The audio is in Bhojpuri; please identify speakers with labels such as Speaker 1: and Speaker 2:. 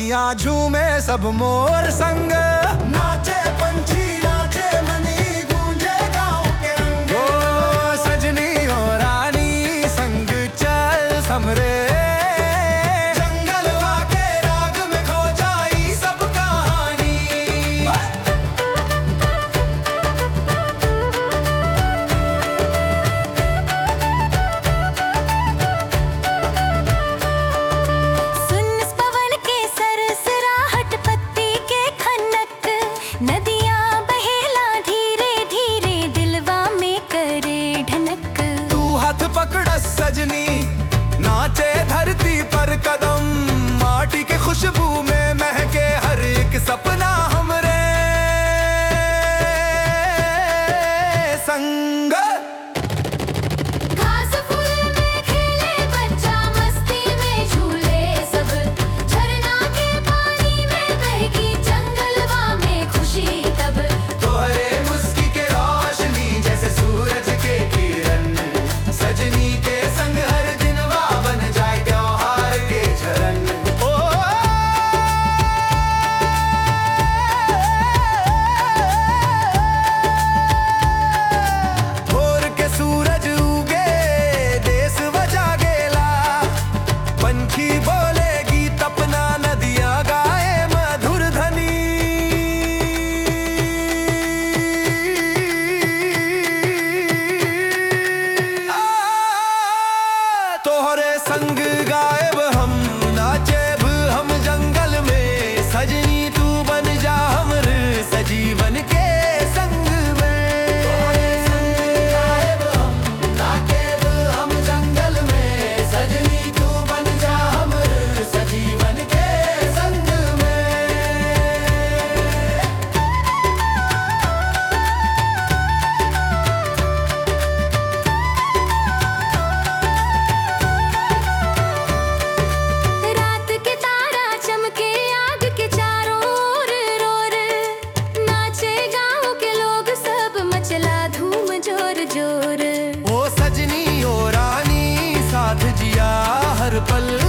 Speaker 1: दुनिया झूमे सब मोर संग नाचे पंछी नाचे मनी गूंजे गाँव के रंग ओ सजनी हो रानी संग चल समरे जंगलवा के राग में खो जाई सब कहानी
Speaker 2: सुन इस पवन के सरसराहट पत्ती के खनक नदियाँ बहेला धीरे धीरे दिलवा में करे ढनक
Speaker 1: तू हाथ पकड़ सजनी नाचे धरती पर कदम माटी के खुशबू में महके हर एक सपना हमरे संग
Speaker 2: घास फूल में खेले बच्चा मस्ती में झूले सब झरना के पानी में बहकी जंगलवा में खुशी तब
Speaker 1: तोहरे मुस्की के रोशनी जैसे सूरज के किरण सजनी के संग हर दिनवा बन जाए त्योहार के झरन ओ भोर के सूरज उगे देश बजा गेला पंछी बोलेगी तपना नदियां गाए मधुर धनी आ, तोहरे संग गायब हम नाचेब हम जंगल में सजनी तू बन जा हमर सजीवन के संग में तोहरे संग गायब हम नाचेब हम जंगल में सजनी तू बन जा हमर सजीवन के संग में
Speaker 2: रात के तारा चमके आग के चारों ओर रोर नाचे गाँव के लोग सब मचला धूम जोर जोर
Speaker 1: ओ सजनी ओ रानी साथ जिया हर पल